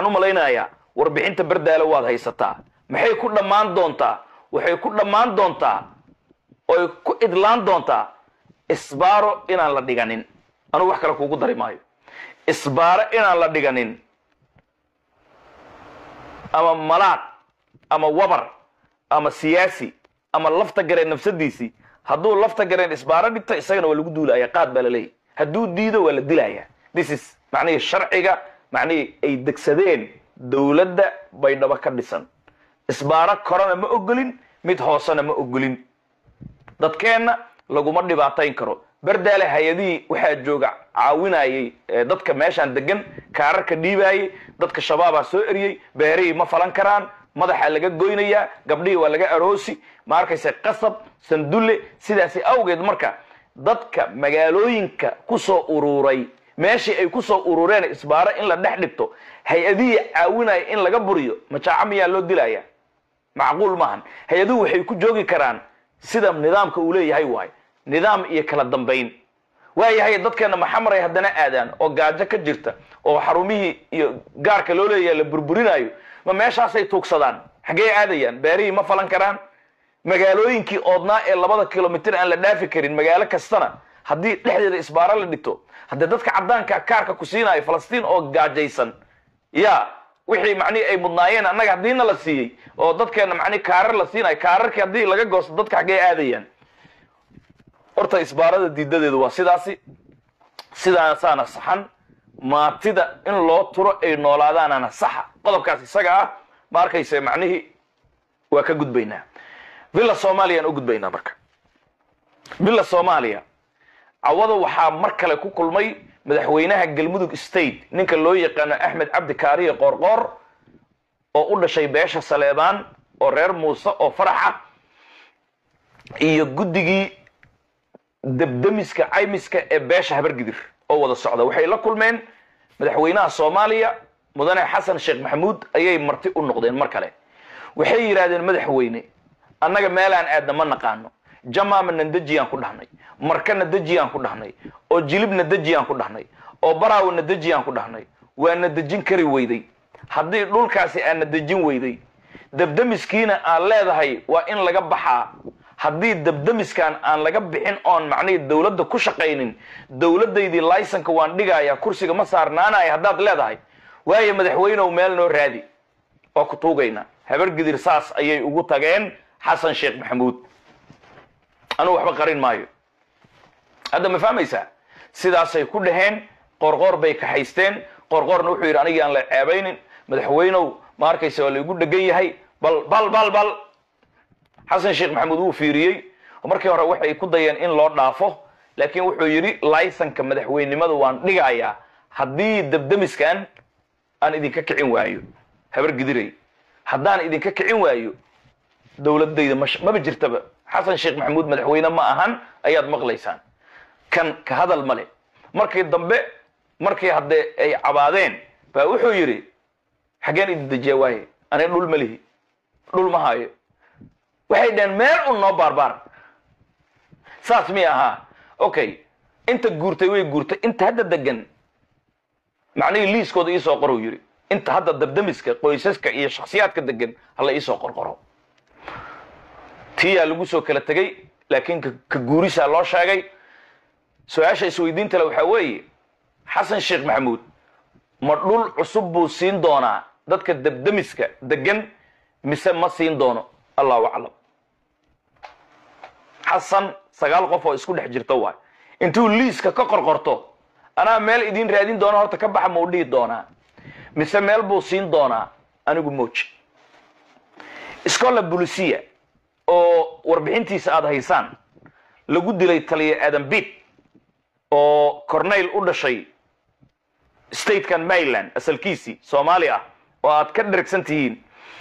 waxaan u malaynayaa warbixinta bardaale waad haysataa maxay ku dhammaan doontaa waxay ku dhammaan doontaa oy ku idlaan doontaa isbaaro inaan la dhiganin anugu wax kale kuugu dari maayo isbaaro inaan la dhiganin ama malaad ama wabar ama siyaasi ama lafta gareen nafsadiisii hadduu lafta gareen isbaaro dhigto isagana waa lagu duulaya qaad baa laleeyahy hadduu diido waa la dilaya this is macnihii sharciga macnihii ay degsadeen dowladda baydhabo ka dhisan isbaaro korona ma ogolin mid hoosena ma ogolin dadkeenna laguma dhibaatayn karo bardaale hay-adihii waxaa jooga caawinayay dadka meeshaan degan kaararka dhiibaayay dadka shabaabaa soo eriyey beerihii ma falan karaan madaxaa laga goynayaa gabdhihii waa laga aroosi ma arkaysa qasab sandulle sidaasi awgeed marka dadka magaalooyinka ku soo uruuray meeshii ay ku soo urureen isbaaro in la dhex dhigto hay-adihii caawinaya in laga buriyo majaaco miyaa loo dilaya macquul maahan hay-aduhu waxay ku joogi karaan sida nidaamka uu leeyahay waayo nidaam iyo kala dambayn waayahay dadkeena maxamaray haddana aadaan oo gaajo ka jirta oo xarumihii iyo gaarka loo leeyahay la burburinayo ma meeshaasay tuugsadaan xaggee aadayaan beerihii ma falan karaan magaalooyinkii oodnaa ee labada kilomitir aan la dhaafi karin magaalo kastana haddii dhexdeeda isbaaro la dhigto haddee dadka caddaanka kaarka ku siinayo falastiin oo gaajaysan ya wixii macnihi ay mudnaayeen annaga haddiina la siiyey oo dadkeena macnihi kaarar la siinayo kaararkii haddii laga goosto dadka xaggee aadayaan horta isbaarada diidadeedu waa sidaasi sidaasaana saxan maatida in loo turo ay noolaadaanana saxa qodobkaas isaga ah ma arkayse macnihii waa ka gudbaynaa villa soomaaliyaan u gudbaynaa marka villa soomaaliya cawada waxaa mar kale ku kulmay madaxweynaha galmudug state ninka loo yaqaano axmed cabdi kaariye qoorqoor oo u dhashay beesha saleebaan oo reer muuse oo faraxa iyo guddigii debdemiska caymiska ee beesha habargidir oo wada socda waxay la kulmeen madaxweynaha soomaaliya mudane xasan sheekh maxamuud ayay marti u noqdeen mar kale waxay yidhaahdeen madaxweyne annaga meelaan aadna ma naqaano jamaama nadejiyaan ku dhahnay marka nadejiyaan ku dhahnay oo jilib nadejiyaan ku dhahnay oo baraawo nadejiyaan ku dhahnay waa nadejin kari weyday haddii dhulkaasi aan nadejin weyday debdemiskiina aan leedahay waa in laga baxaa haddii debdemiskan aan laga bixin oon macnihii dowladda ku shaqaynin dowladdaydii laysonka waan dhigaya kursiga ma saarnaanaya haddaad leedahay waayo madaxweynew meel noo raadi waa ku tuugaynaa habargidir saas ayay ugu tageen xasan sheekh maxamuud anugu waxba qarin maayo hadda ma fahmaysaa sidaasay ku dhaheen qorqoor bay kaxaysteen qorqoorna wuxuu yidhi anigii aan la ceebaynin madaxweynow ma arkaysa waa laygu dhegan yahay bal bal bal bal xasan sheekh maxamuud wuu fiiriyey oo markii hore waxay ku dayeen in loo dhaafo laakiin wuxuu yidhi laysonka madaxweynenimada waan dhigayaa haddii debdemiskan aan idinka kicin waayo habar gidiray haddaan idinka kicin waayo dowladayda ma maba jirtaba xasan sheekh maxamuud madaxweyne ma ahan ayaad maqlaysaan kan ka hadal male markii dambe markii haddee ay cabaadeen baa wuxuu yidhi xaggeen idin dejiya waaye aniga dhul ma lihi dhul ma haayo waxay dhaheen meel un noo baarbaar saas mi ahaa okay inta guurtay way guurtay inta hadda degan macnihii liiskooda iisoo qorou yidhi inta hadda dabdamiska qoysaska iyo shaksiyaadka degan hala iisoo qorqoro tiyaa lagu soo kala tegey laakiin ka guurisaa loo sheegay su-aasha isweydiinta le waxaa weeye xasan sheekh maxamuud ma dhul cusub buu siin doonaa dadka dabdamiska degan mise ma siin doono allahu aclam xasan sagaal qof oo isku dhex jirto waay intuu liiska ka qorqorto anaa meel idiin raadin doona horta ka baxa mau dhihi doonaa mise meel buu siin doonaa anigu mooji scola bulisiya oo warbixintiisa aada haysaan lagu dilay taliya aadan bit oo corneyl u dhashay statekan maryland asalkiisii soomaali ah oo aad ka dhergsan tihiin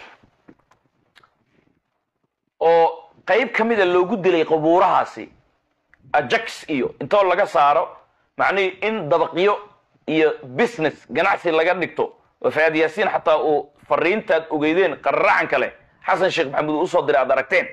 oo qayb ka mida loogu dilay qabuurahaasi ajax iyo intoo laga saaro macnihii in dabaqyo iyo business ganacsi laga dhigto oo faad yaasiin xataa uu fariintaad ogeydeen qararacan kale xasan sheekh maxamuud uu usoo diray aad aragteen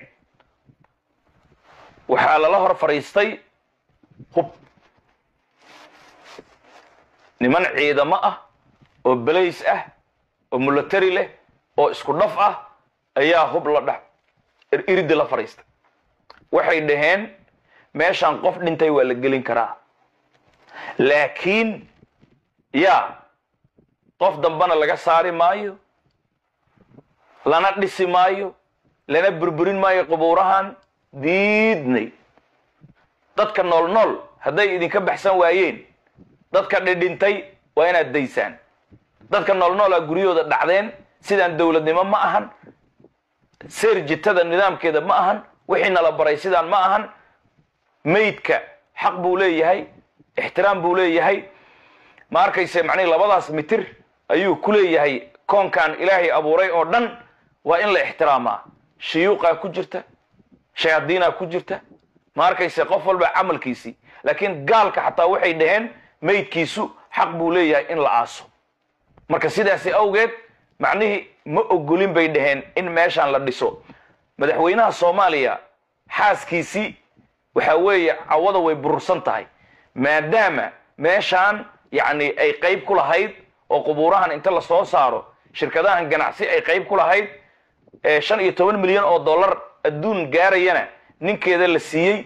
waxaa lala hor fadhiistay hub niman ciidamo ah oo balays ah oo military leh oo isku dhaf ah ayaa hub la dhex iridi la fadhiista waxay dhaheen meeshaan qof dhintay waa la gelin karaa laakiin yaa qof dambena laga saari maayo lana dhisi maayo lana burburin maayo qubuurahan diidnay dadka nool nool hadday idinka baxsan waayeen dadka dhidhintay waa inaad daysaan dadka nool noolaa guryahooda dhacdeen sidaan dowladnimo ma ahan seerjitada nidaamkeeda ma ahan wixii nala baray sidaan ma ahan maydka xaq buu leeyahay ixtiraam buu leeyahay ma arkayse macnihi labadaas mitir ayuu ku leeyahay koonkan ilaahay abuuray oo dhan waa in la ixtiraamaa shuyuuqaa ku jirta shayaadiinaa ku jirta ma arkayse qof walba camalkiisii laakiin gaalka xataa waxay dhaheen maydkiisu xaq buu leeyahay in la aaso marka sidaasi awgeed macnihii ma ogolin bay dhaheen in meeshaan la dhiso madaxweynaha soomaaliya xaaskiisii waxa weeye cawada way burursan tahay maadaama meeshaan yacni ay qayb ku lahayd oo qubuurahan inta la soo saaro shirkadahan ganacsi ay qayb ku lahayd shan iyo toban milyan oo dollar adduun gaarayana ninkeeda la siiyey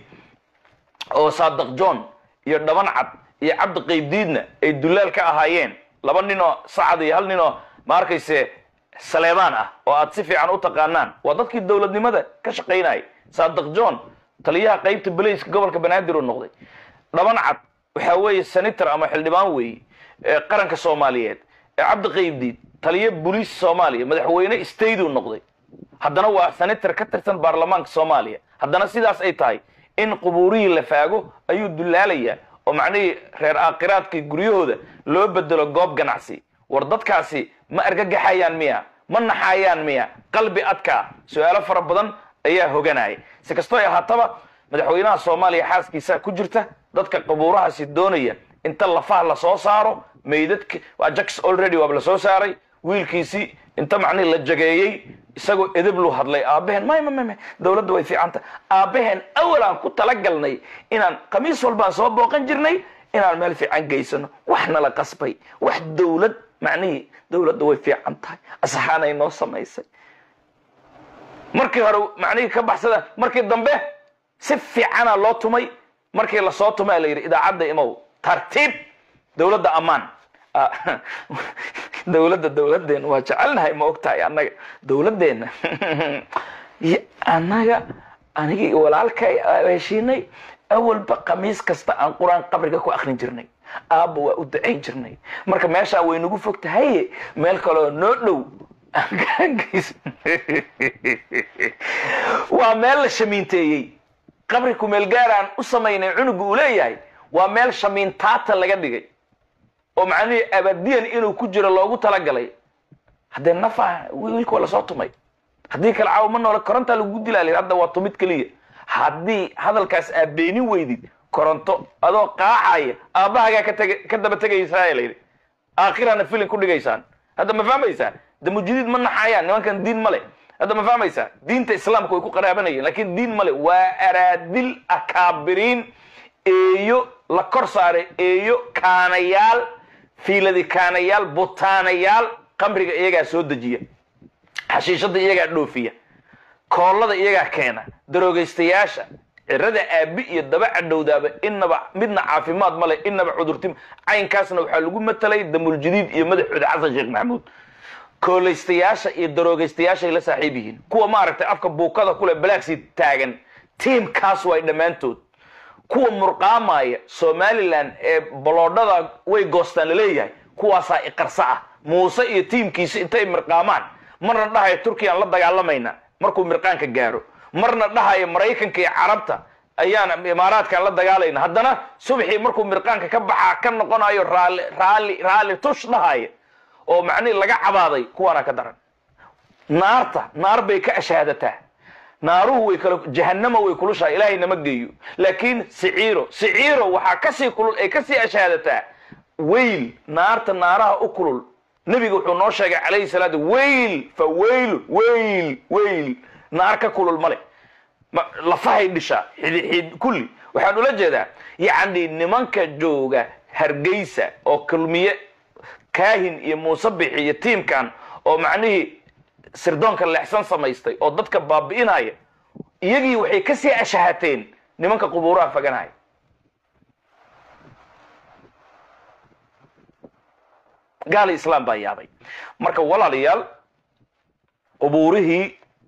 oo saadaq john iyo dhaban cad iyo cabdi qaybdiidna ay dullaal ka ahaayeen laba ninoo sacad iyo hal ninoo ma arkayse saleebaan ah oo aad si fiican u taqaanaan waa dadkii dowladnimada ka shaqaynayay saadaq john taliyaha qaybta belayska gobolka banaadir uu noqday dhaban cad waxa weeye senator ama xildhibaan weeye qaranka soomaaliyeed cabdi qaybdiid taliya boliis soomaaliya madaxweyne state uu noqday haddana waa senator ka tirsan baarlamaanka soomaaliya haddana sidaas ay tahay in qubuurihii la faago ayuu dullaalayaa oo macnihii reer aakhiraadkii guryahooda loo bedelo goob ganacsi war dadkaasi ma argagaxayaan miya ma naxayaan miya qalbi adkaa su-aalo fara badan ayaa hoganaya si kastoo ay ahaataba madaxweynaha soomaaliya xaaskiisa ku jirta dadka qubuurahaasi doonaya inta lafaha lasoo saaro meydadka waa jacks already waaba lasoo saaray wiilkiisii inta macnihi la jageeyey isagoo edeb lu hadlay aabaheen may may may dowladda way fiicanta aabaheen awal aan ku talagalnay inaan khamiis walbaan soo booqan jirnay inaan meel fiican geysano wax nala qasbay wax dowlad macnihii dowladda way fiican tahay asaxaanay noo samaysay markii hore macnihii ka baxsada markii dambe si fiicana loo tumay markii lasoo tumay la yidhi idaacadda imow tartiib dowladda ammaan dowladda dowladdeena waa jecelnahay ma ogtahay annaga dowladdeena annaga anigii walaalkay heshiinay awalba khamiis kasta aan qur-aan qabriga ku akrin jirnay aabba waa u ducayn jirnay marka meeshaa way nagu fog tahaye meel kaloo noo dhow waa meel la shamiinteeyey qabri kumeel gaaraan u samaynay cunugu uu leeyahay waa meel shamiintaata laga dhigay oo macnihii abadiyan inuu ku jiro loogu talagalay haddee nafa wiilka waa lasoo tumay haddii kale caawa ma noole korontaa lagu dilaalay hadda waa tumid keliya haddii hadalkaas aad beenin weydid koronto adoo qaacaya aabbahagaa ka teg ka daba tegaysaa layidhi aakhirana filin ku dhigaysaan hadda ma fahmaysaa damujidiid ma naxayaan nimankan diin male hadda ma fahmaysaa diinta islaamka way ku qaraabanayeen laakiin diin male waa araadil akaabiriin eeyo la kor saaray eeyo kaanayaal fiiladi kaanayaal butaanayaal qamriga iyagaa soo dejiya xashiishada iyagaa dhoofiya koollada iyagaa keena darogaystayaasha cirada aabi iyo daba cadhowdaaba inaba midna caafimaad male inaba cudurtim caynkaasna waxaa lagu matalay damuljadiid iyo madaxooda xasan sheekh maxamuud kooleystayaasha iyo darogaystayaashay la saaxiib yihiin kuwa maaragtay afka buukada kule balaagsii taagan tiimkaas way dhammaantood kuwa murqaamaya somalilan ee baloodhada way goostaan laleeyahay kuwaasaa iqarsa ah muuse iyo tiimkiisa intay mirqaamaan marna dhahaya turkiyaan la dagaalamayna markuu mirqaanka gaaro marna dhahaya maraykanka iyo carabta ayaan imaaraadkaan la dagaalayna haddana subxii markuu mirqaanka ka baxaa ka noqonayo raali raali raali tush dhahaya oo macnihi laga cabaaday kuwaana ka daran naarta naar bay ka ashaadataa naaruhu way kala jahanama way kulushahay ilaahay nama geeyo laakiin siciiro siciiro waxaa kasii kulul ay kasii ashaadataa weyl naarta naaraha u kulul nebiga wuxuu noo sheegay calayhi salaatu weyl fa weylu weyl weyl naar ka kulul male lafahay dhishaa xidxid kulli waxaan ula jeedaa yacni nimanka jooga hargeysa oo kulmiye kaahin iyo muusabix iyo tiimkan oo macnihii sirdoonka leexsan samaystay oo dadka baabi'inaya iyagii waxay kasii ashahateen nimanka qubuuraha faganaya gaali islaam baa yaabay marka walaalayaal qubuurihii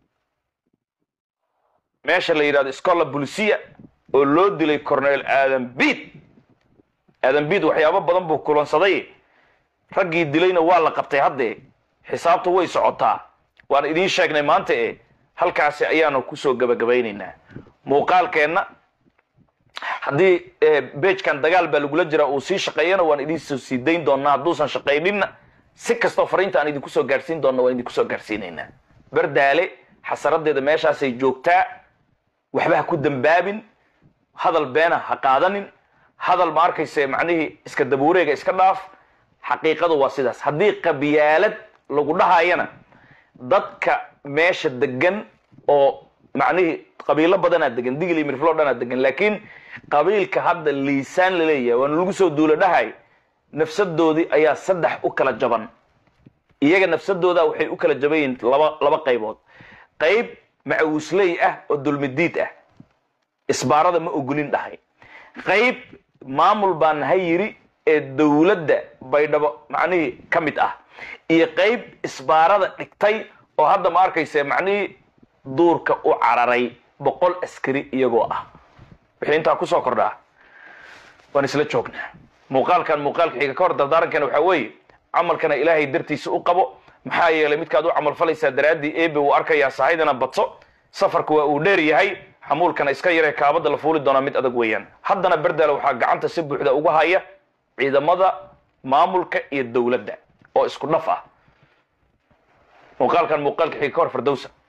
meesha la yidhahdo scola bulisiya oo loo dilay cornel aadan biid aadan biid waxyaabo badan buu kulansaday raggii dilayna waa la qabtay haddee xisaabtu way socotaa waan idiin sheegnay maanta e halkaasi ayaanu kusoo gabagabaynaynaa muuqaalkeenna haddii beejkan dagaal baa lagula jiraa uu sii shaqeeyana waan idinsoo sii dayn doonaa hadduusan shaqayninna si kastoo fariinta aan idinku soo gaarsiin doonna waan idinku soo gaarsiinaynaa bardaale xasaradeeda meeshaasay joogtaa waxba ha ku dambaabin hadal beena ha qaadanin hadal ma arkayse macnihii iska dabuureega iska dhaaf xaqiiqadu waa sidaas haddii qabyaalad lagu dhahayana dadka meesha degan oo macnihii qabiilo badanaa degan digil iyo mirflo dhanaa degan laakiin qabiilka hadda liisaan la leeyahay waana lagu soo duula dhahay nafsadoodii ayaa saddex u kala jaban iyaga nafsadooda waxay u kala jaban yihiin laba laba qaybood qayb macawisley ah oo dulmidiid ah isbaarada ma ogolin dhahay qayb maamul baa nahay yiri ee dowladda baydhabo macnihii ka mid ah iyo qayb isbaarada dhigtay oo hadda ma arkayse macnihii duurka u cararay boqol askari iyagoo ah wixii intaa kusoo kordhaa waan isla joognaa muuqaalkan muuqaalka xiga ka hor dardaarankana waxaa weeye camalkana ilaahay dartiisa u qabo maxaa yeelay midkaad u camal falaysaa daraaddii ebe wuu arkayaa sahaydana badso safarku waa uu dheer yahay xamuulkana iska yaree kaabada la fuuli doonaa mid adag weeyaan haddana berdaale waxaa gacanta si buuxda uga haya ciidamada maamulka iyo dowladda oo isku dhaf ah muuqaalkan muuqaalka xiga ka hor fardowsa